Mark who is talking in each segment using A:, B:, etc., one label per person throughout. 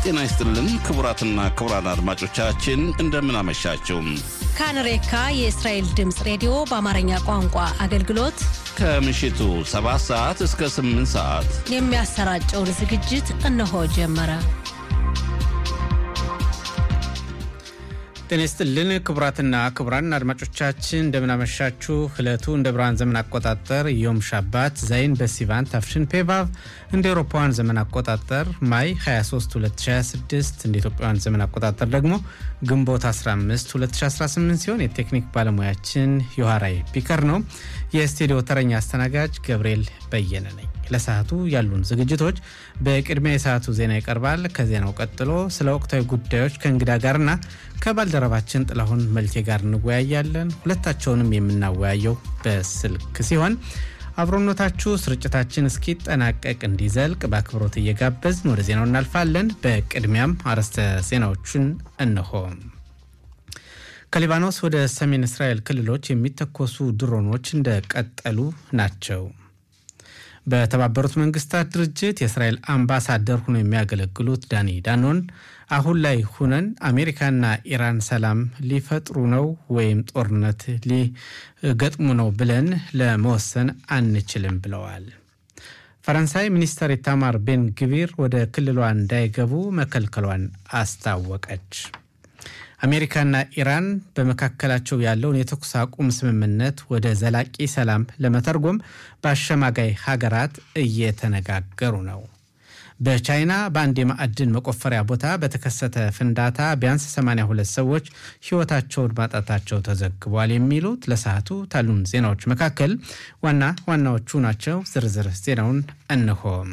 A: ጤና ይስጥልን ክቡራትና ክቡራን አድማጮቻችን እንደምን አመሻችሁ።
B: ካንሬካ የእስራኤል ድምፅ ሬዲዮ በአማርኛ ቋንቋ አገልግሎት
A: ከምሽቱ 7 ሰዓት እስከ 8 ሰዓት
B: የሚያሰራጨውን ዝግጅት እነሆ ጀመረ።
C: ጤና ይስጥልን ክቡራትና ክቡራን አድማጮቻችን እንደምናመሻችሁ። ዕለቱ እንደ ብርሃን ዘመን አቆጣጠር ዮም ሻባት ዛይን በሲቫን ታፍሽን ፔቫቭ እንደ ኤሮፓውያን ዘመን አቆጣጠር ማይ 23 2026 እንደ ኢትዮጵያውያን ዘመን አቆጣጠር ደግሞ ግንቦት 15 2018 ሲሆን የቴክኒክ ባለሙያችን ዮሐራይ ፒከር ነው። የስቱዲዮ ተረኛ አስተናጋጅ ገብርኤል በየነ ነኝ። ለሰዓቱ ያሉን ዝግጅቶች በቅድሚያ የሰዓቱ ዜና ይቀርባል። ከዜናው ቀጥሎ ስለ ወቅታዊ ጉዳዮች ከእንግዳ ጋርና ከባልደረባችን ጥላሁን መልቴ ጋር እንወያያለን። ሁለታቸውንም የምናወያየው በስልክ ሲሆን አብሮነታችሁ ስርጭታችን እስኪጠናቀቅ እንዲዘልቅ በአክብሮት እየጋበዝን ወደ ዜናው እናልፋለን። በቅድሚያም አርዕስተ ዜናዎቹን እንሆ። ከሊባኖስ ወደ ሰሜን እስራኤል ክልሎች የሚተኮሱ ድሮኖች እንደቀጠሉ ናቸው። በተባበሩት መንግስታት ድርጅት የእስራኤል አምባሳደር ሆነው የሚያገለግሉት ዳኒ ዳኖን አሁን ላይ ሁነን አሜሪካና ኢራን ሰላም ሊፈጥሩ ነው ወይም ጦርነት ሊገጥሙ ነው ብለን ለመወሰን አንችልም ብለዋል። ፈረንሳይ ሚኒስተር ኢታማር ቤን ግቪር ወደ ክልሏ እንዳይገቡ መከልከሏን አስታወቀች። አሜሪካና ኢራን በመካከላቸው ያለውን የተኩስ አቁም ስምምነት ወደ ዘላቂ ሰላም ለመተርጎም በአሸማጋይ ሀገራት እየተነጋገሩ ነው። በቻይና በአንድ የማዕድን መቆፈሪያ ቦታ በተከሰተ ፍንዳታ ቢያንስ 82 ሰዎች ሕይወታቸውን ማጣታቸው ተዘግቧል። የሚሉት ለሰዓቱ ታሉን ዜናዎች መካከል ዋና ዋናዎቹ ናቸው። ዝርዝር ዜናውን እንሆም።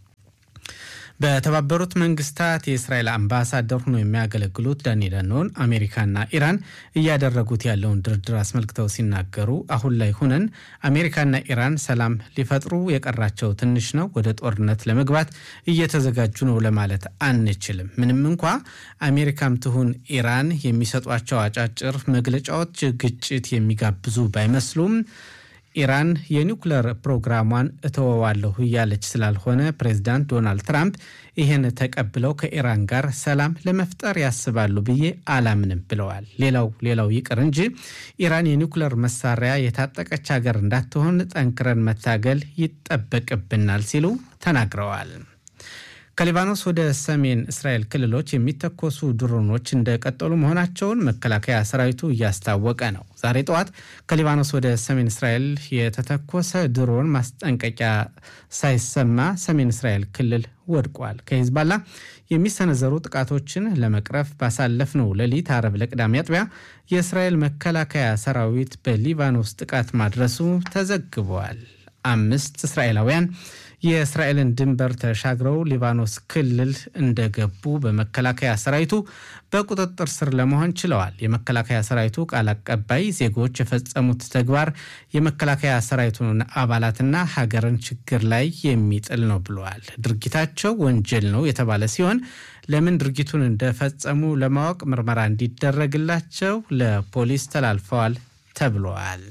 C: በተባበሩት መንግስታት የእስራኤል አምባሳደር ሆኖ የሚያገለግሉት ዳኒ ዳኖን አሜሪካና ኢራን እያደረጉት ያለውን ድርድር አስመልክተው ሲናገሩ አሁን ላይ ሁነን አሜሪካና ኢራን ሰላም ሊፈጥሩ የቀራቸው ትንሽ ነው፣ ወደ ጦርነት ለመግባት እየተዘጋጁ ነው ለማለት አንችልም። ምንም እንኳ አሜሪካም ትሁን ኢራን የሚሰጧቸው አጫጭር መግለጫዎች ግጭት የሚጋብዙ ባይመስሉም ኢራን የኒውክለር ፕሮግራሟን እተወዋለሁ እያለች ስላልሆነ ፕሬዚዳንት ዶናልድ ትራምፕ ይህን ተቀብለው ከኢራን ጋር ሰላም ለመፍጠር ያስባሉ ብዬ አላምንም ብለዋል። ሌላው ሌላው ይቅር እንጂ ኢራን የኒውክለር መሳሪያ የታጠቀች ሀገር እንዳትሆን ጠንክረን መታገል ይጠበቅብናል ሲሉ ተናግረዋል። ከሊባኖስ ወደ ሰሜን እስራኤል ክልሎች የሚተኮሱ ድሮኖች እንደቀጠሉ መሆናቸውን መከላከያ ሰራዊቱ እያስታወቀ ነው። ዛሬ ጠዋት ከሊባኖስ ወደ ሰሜን እስራኤል የተተኮሰ ድሮን ማስጠንቀቂያ ሳይሰማ ሰሜን እስራኤል ክልል ወድቋል። ከሂዝባላ የሚሰነዘሩ ጥቃቶችን ለመቅረፍ ባሳለፍነው ሌሊት አረብ ለቅዳሜ አጥቢያ የእስራኤል መከላከያ ሰራዊት በሊባኖስ ጥቃት ማድረሱ ተዘግበዋል። አምስት እስራኤላውያን የእስራኤልን ድንበር ተሻግረው ሊባኖስ ክልል እንደገቡ በመከላከያ ሰራዊቱ በቁጥጥር ስር ለመሆን ችለዋል። የመከላከያ ሰራዊቱ ቃል አቀባይ ዜጎች የፈጸሙት ተግባር የመከላከያ ሰራዊቱን አባላትና ሀገርን ችግር ላይ የሚጥል ነው ብለዋል። ድርጊታቸው ወንጀል ነው የተባለ ሲሆን ለምን ድርጊቱን እንደፈጸሙ ለማወቅ ምርመራ እንዲደረግላቸው ለፖሊስ ተላልፈዋል ተብለዋል።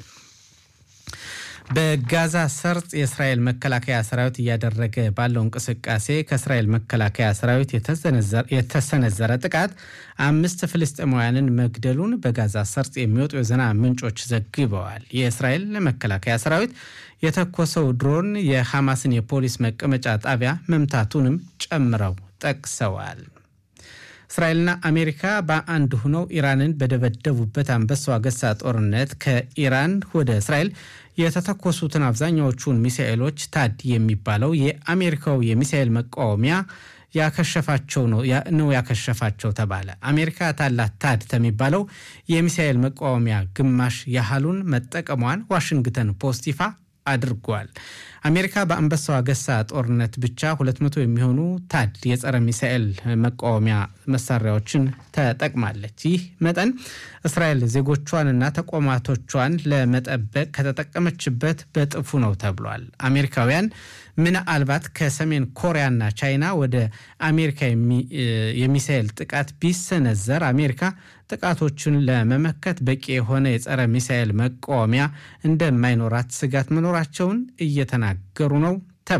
C: በጋዛ ሰርጥ የእስራኤል መከላከያ ሰራዊት እያደረገ ባለው እንቅስቃሴ ከእስራኤል መከላከያ ሰራዊት የተሰነዘረ ጥቃት አምስት ፍልስጤማውያንን መግደሉን በጋዛ ሰርጥ የሚወጡ የዜና ምንጮች ዘግበዋል። የእስራኤል መከላከያ ሰራዊት የተኮሰው ድሮን የሐማስን የፖሊስ መቀመጫ ጣቢያ መምታቱንም ጨምረው ጠቅሰዋል። እስራኤልና አሜሪካ በአንድ ሆነው ኢራንን በደበደቡበት አንበሳው አገሳ ጦርነት ከኢራን ወደ እስራኤል የተተኮሱትን አብዛኛዎቹን ሚሳኤሎች ታድ የሚባለው የአሜሪካው የሚሳኤል መቃወሚያ ያከሸፋቸው ነው ነው ያከሸፋቸው ተባለ። አሜሪካ ታላት ታድ ከሚባለው የሚሳኤል መቃወሚያ ግማሽ ያህሉን መጠቀሟን ዋሽንግተን ፖስት ይፋ አድርጓል። አሜሪካ በአንበሳው አገሳ ጦርነት ብቻ 200 የሚሆኑ ታድ የጸረ ሚሳኤል መቃወሚያ መሳሪያዎችን ተጠቅማለች። ይህ መጠን እስራኤል ዜጎቿንና ተቋማቶቿን ለመጠበቅ ከተጠቀመችበት በጥፉ ነው ተብሏል። አሜሪካውያን ምናልባት ከሰሜን ኮሪያና ቻይና ወደ አሜሪካ የሚሳኤል ጥቃት ቢሰነዘር አሜሪካ ጥቃቶቹን ለመመከት በቂ የሆነ የጸረ ሚሳኤል መቃወሚያ እንደማይኖራት ስጋት መኖራቸውን እየተናገሩ ነው ተብሏል።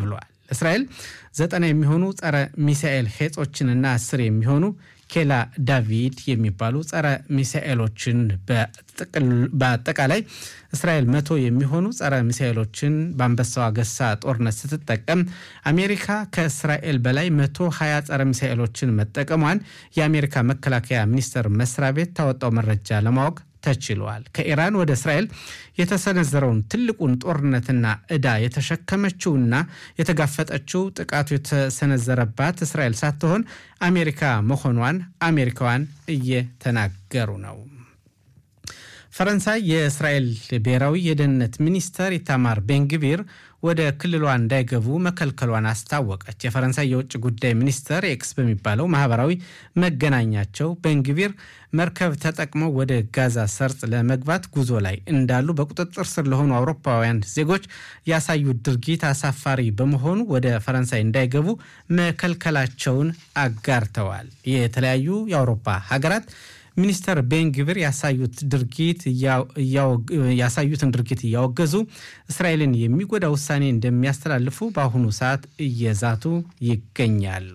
C: እስራኤል ዘጠና የሚሆኑ ጸረ ሚሳኤል ሄጾችንና አስር የሚሆኑ ኬላ ዳቪድ የሚባሉ ጸረ ሚሳኤሎችን በአጠቃላይ እስራኤል መቶ የሚሆኑ ጸረ ሚሳኤሎችን በአንበሳው አገሳ ጦርነት ስትጠቀም አሜሪካ ከእስራኤል በላይ መቶ ሀያ ጸረ ሚሳኤሎችን መጠቀሟን የአሜሪካ መከላከያ ሚኒስቴር መስሪያ ቤት ታወጣው መረጃ ለማወቅ ተችሏል። ከኢራን ወደ እስራኤል የተሰነዘረውን ትልቁን ጦርነትና ዕዳ የተሸከመችውና የተጋፈጠችው ጥቃቱ የተሰነዘረባት እስራኤል ሳትሆን አሜሪካ መሆኗን አሜሪካውያን እየተናገሩ ነው። ፈረንሳይ የእስራኤል ብሔራዊ የደህንነት ሚኒስተር ኢታማር ቤንግቪር ወደ ክልሏ እንዳይገቡ መከልከሏን አስታወቀች። የፈረንሳይ የውጭ ጉዳይ ሚኒስተር ኤክስ በሚባለው ማህበራዊ መገናኛቸው ቤንግቪር መርከብ ተጠቅመው ወደ ጋዛ ሰርጥ ለመግባት ጉዞ ላይ እንዳሉ በቁጥጥር ስር ለሆኑ አውሮፓውያን ዜጎች ያሳዩት ድርጊት አሳፋሪ በመሆኑ ወደ ፈረንሳይ እንዳይገቡ መከልከላቸውን አጋርተዋል። የተለያዩ የአውሮፓ ሀገራት ሚኒስተር ቤንግቪር ያሳዩት ድርጊት ያሳዩትን ድርጊት እያወገዙ እስራኤልን የሚጎዳ ውሳኔ እንደሚያስተላልፉ በአሁኑ ሰዓት እየዛቱ ይገኛሉ።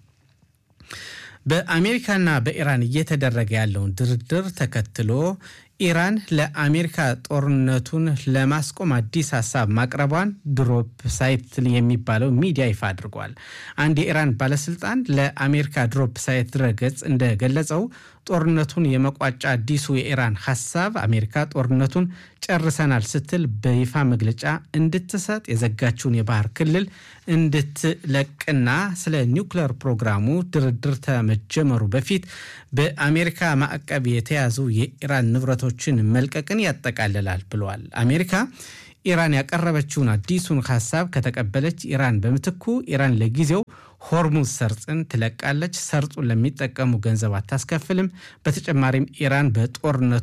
C: በአሜሪካና በኢራን እየተደረገ ያለውን ድርድር ተከትሎ ኢራን ለአሜሪካ ጦርነቱን ለማስቆም አዲስ ሀሳብ ማቅረቧን ድሮፕ ሳይት የሚባለው ሚዲያ ይፋ አድርጓል። አንድ የኢራን ባለስልጣን ለአሜሪካ ድሮፕ ሳይት ድረገጽ እንደገለጸው ጦርነቱን የመቋጫ አዲሱ የኢራን ሀሳብ አሜሪካ ጦርነቱን ጨርሰናል ስትል በይፋ መግለጫ እንድትሰጥ የዘጋችውን የባህር ክልል እንድትለቅና ስለ ኒውክሌር ፕሮግራሙ ድርድር ከመጀመሩ በፊት በአሜሪካ ማዕቀብ የተያዙ የኢራን ንብረቶችን መልቀቅን ያጠቃልላል ብለዋል። አሜሪካ ኢራን ያቀረበችውን አዲሱን ሀሳብ ከተቀበለች ኢራን በምትኩ ኢራን ለጊዜው ሆርሙዝ ሰርጥን ትለቃለች። ሰርጡን ለሚጠቀሙ ገንዘብ አታስከፍልም። በተጨማሪም ኢራን በጦርነቱ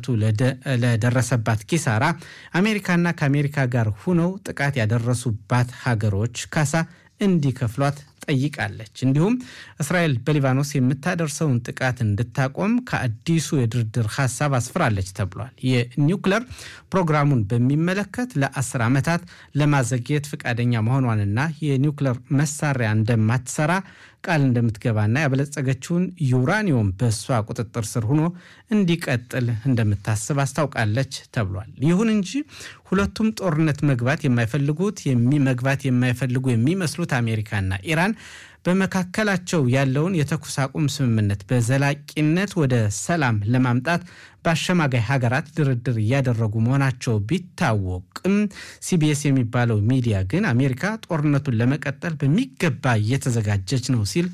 C: ለደረሰባት ኪሳራ አሜሪካና ከአሜሪካ ጋር ሁነው ጥቃት ያደረሱባት ሀገሮች ካሳ እንዲከፍሏት ጠይቃለች። እንዲሁም እስራኤል በሊባኖስ የምታደርሰውን ጥቃት እንድታቆም ከአዲሱ የድርድር ሀሳብ አስፍራለች ተብሏል። የኒውክለር ፕሮግራሙን በሚመለከት ለአስር ዓመታት ለማዘግየት ፈቃደኛ መሆኗንና የኒውክለር መሳሪያ እንደማትሰራ ቃል እንደምትገባና ያበለጸገችውን ዩራኒየም በእሷ ቁጥጥር ስር ሆኖ እንዲቀጥል እንደምታስብ አስታውቃለች ተብሏል። ይሁን እንጂ ሁለቱም ጦርነት መግባት የማይፈልጉት መግባት የማይፈልጉ የሚመስሉት አሜሪካና ኢራን በመካከላቸው ያለውን የተኩስ አቁም ስምምነት በዘላቂነት ወደ ሰላም ለማምጣት በአሸማጋይ ሀገራት ድርድር እያደረጉ መሆናቸው ቢታወቅም ሲቢኤስ የሚባለው ሚዲያ ግን አሜሪካ ጦርነቱን ለመቀጠል በሚገባ እየተዘጋጀች ነው ሲል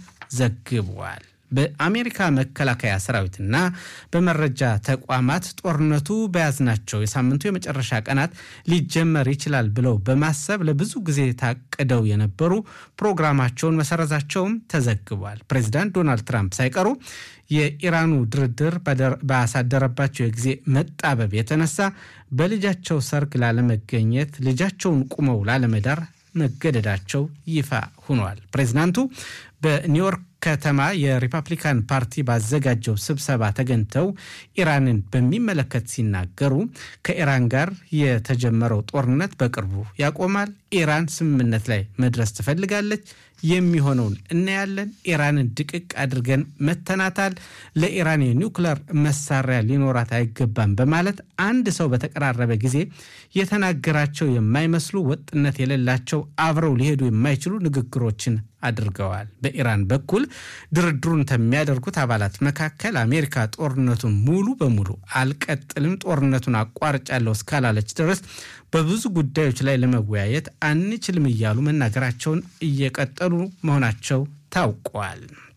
C: ዘግቧል። በአሜሪካ መከላከያ ሰራዊትና በመረጃ ተቋማት ጦርነቱ በያዝናቸው የሳምንቱ የመጨረሻ ቀናት ሊጀመር ይችላል ብለው በማሰብ ለብዙ ጊዜ ታቅደው የነበሩ ፕሮግራማቸውን መሰረዛቸውም ተዘግቧል። ፕሬዚዳንት ዶናልድ ትራምፕ ሳይቀሩ የኢራኑ ድርድር ባሳደረባቸው የጊዜ መጣበብ የተነሳ በልጃቸው ሰርግ ላለመገኘት ልጃቸውን ቁመው ላለመዳር መገደዳቸው ይፋ ሆኗል። ፕሬዚዳንቱ በኒውዮርክ ከተማ የሪፐብሊካን ፓርቲ ባዘጋጀው ስብሰባ ተገኝተው ኢራንን በሚመለከት ሲናገሩ ከኢራን ጋር የተጀመረው ጦርነት በቅርቡ ያቆማል። ኢራን ስምምነት ላይ መድረስ ትፈልጋለች። የሚሆነውን እናያለን። ኢራንን ድቅቅ አድርገን መተናታል። ለኢራን የኒውክለር መሳሪያ ሊኖራት አይገባም በማለት አንድ ሰው በተቀራረበ ጊዜ የተናገራቸው የማይመስሉ ወጥነት የሌላቸው አብረው ሊሄዱ የማይችሉ ንግግሮችን አድርገዋል። በኢራን በኩል ድርድሩን ከሚያደርጉት አባላት መካከል አሜሪካ ጦርነቱን ሙሉ በሙሉ አልቀጥልም፣ ጦርነቱን አቋርጫለሁ እስካላለች ድረስ በብዙ ጉዳዮች ላይ ለመወያየት አንችልም እያሉ መናገራቸውን እየቀጠሉ መሆናቸው ታውቋል።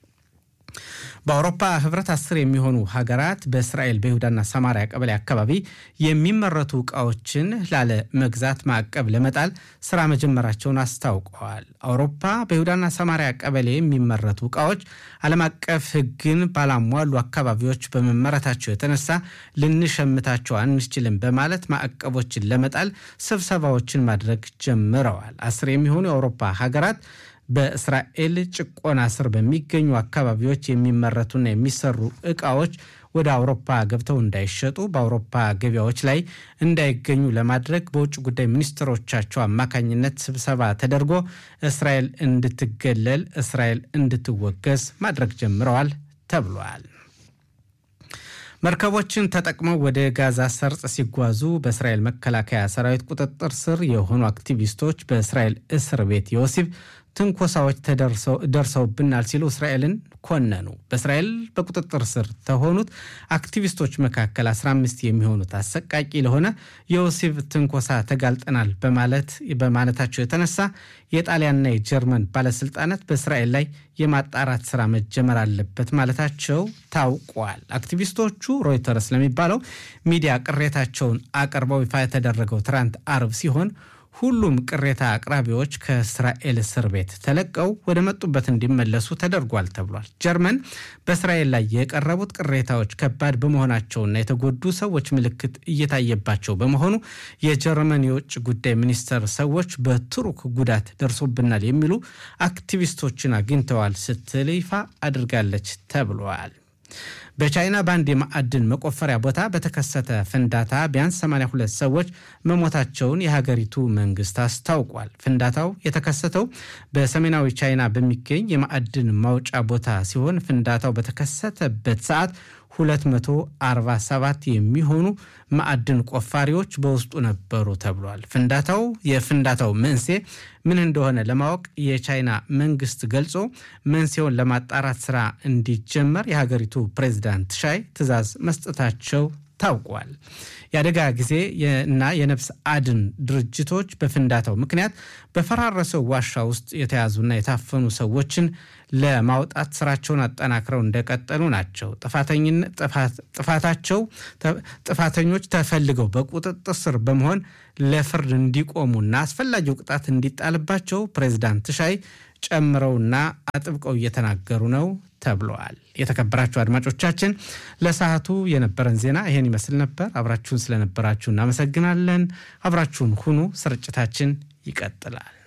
C: በአውሮፓ ህብረት አስር የሚሆኑ ሀገራት በእስራኤል በይሁዳና ሰማሪያ ቀበሌ አካባቢ የሚመረቱ እቃዎችን ላለ መግዛት ማዕቀብ ለመጣል ስራ መጀመራቸውን አስታውቀዋል። አውሮፓ በይሁዳና ሰማሪያ ቀበሌ የሚመረቱ እቃዎች ዓለም አቀፍ ሕግን ባላሟሉ አካባቢዎች በመመረታቸው የተነሳ ልንሸምታቸው አንችልም በማለት ማዕቀቦችን ለመጣል ስብሰባዎችን ማድረግ ጀምረዋል። አስር የሚሆኑ የአውሮፓ ሀገራት በእስራኤል ጭቆና ስር በሚገኙ አካባቢዎች የሚመረቱና የሚሰሩ እቃዎች ወደ አውሮፓ ገብተው እንዳይሸጡ በአውሮፓ ገበያዎች ላይ እንዳይገኙ ለማድረግ በውጭ ጉዳይ ሚኒስትሮቻቸው አማካኝነት ስብሰባ ተደርጎ እስራኤል እንድትገለል፣ እስራኤል እንድትወገዝ ማድረግ ጀምረዋል ተብሏል። መርከቦችን ተጠቅመው ወደ ጋዛ ሰርጥ ሲጓዙ በእስራኤል መከላከያ ሰራዊት ቁጥጥር ስር የሆኑ አክቲቪስቶች በእስራኤል እስር ቤት የወሲብ ትንኮሳዎች ደርሰውብናል ሲሉ እስራኤልን ኮነኑ። በእስራኤል በቁጥጥር ስር ከሆኑት አክቲቪስቶች መካከል 15 የሚሆኑት አሰቃቂ ለሆነ የወሲብ ትንኮሳ ተጋልጠናል በማለት በማለታቸው የተነሳ የጣሊያንና የጀርመን ባለስልጣናት በእስራኤል ላይ የማጣራት ስራ መጀመር አለበት ማለታቸው ታውቋል። አክቲቪስቶቹ ሮይተርስ ለሚባለው ሚዲያ ቅሬታቸውን አቅርበው ይፋ የተደረገው ትናንት አርብ ሲሆን ሁሉም ቅሬታ አቅራቢዎች ከእስራኤል እስር ቤት ተለቀው ወደ መጡበት እንዲመለሱ ተደርጓል ተብሏል። ጀርመን በእስራኤል ላይ የቀረቡት ቅሬታዎች ከባድ በመሆናቸውና የተጎዱ ሰዎች ምልክት እየታየባቸው በመሆኑ የጀርመን የውጭ ጉዳይ ሚኒስቴር ሰዎች በቱርክ ጉዳት ደርሶብናል የሚሉ አክቲቪስቶችን አግኝተዋል ስትል ይፋ አድርጋለች ተብሏል። በቻይና በአንድ የማዕድን መቆፈሪያ ቦታ በተከሰተ ፍንዳታ ቢያንስ 82 ሰዎች መሞታቸውን የሀገሪቱ መንግስት አስታውቋል። ፍንዳታው የተከሰተው በሰሜናዊ ቻይና በሚገኝ የማዕድን ማውጫ ቦታ ሲሆን ፍንዳታው በተከሰተበት ሰዓት 247 የሚሆኑ ማዕድን ቆፋሪዎች በውስጡ ነበሩ ተብሏል። ፍንዳታው የፍንዳታው መንስኤ ምን እንደሆነ ለማወቅ የቻይና መንግስት ገልጾ መንስኤውን ለማጣራት ስራ እንዲጀመር የሀገሪቱ ፕሬዚዳንት ሻይ ትዕዛዝ መስጠታቸው ታውቋል። የአደጋ ጊዜ እና የነፍስ አድን ድርጅቶች በፍንዳታው ምክንያት በፈራረሰው ዋሻ ውስጥ የተያዙና የታፈኑ ሰዎችን ለማውጣት ስራቸውን አጠናክረው እንደቀጠሉ ናቸው። ጥፋታቸው ጥፋተኞች ተፈልገው በቁጥጥር ስር በመሆን ለፍርድ እንዲቆሙና አስፈላጊው ቅጣት እንዲጣልባቸው ፕሬዚዳንት ሻይ ጨምረውና አጥብቀው እየተናገሩ ነው ተብለዋል። የተከበራችሁ አድማጮቻችን ለሰዓቱ የነበረን ዜና ይሄን ይመስል ነበር። አብራችሁን ስለነበራችሁ እናመሰግናለን። አብራችሁን ሁኑ። ስርጭታችን ይቀጥላል።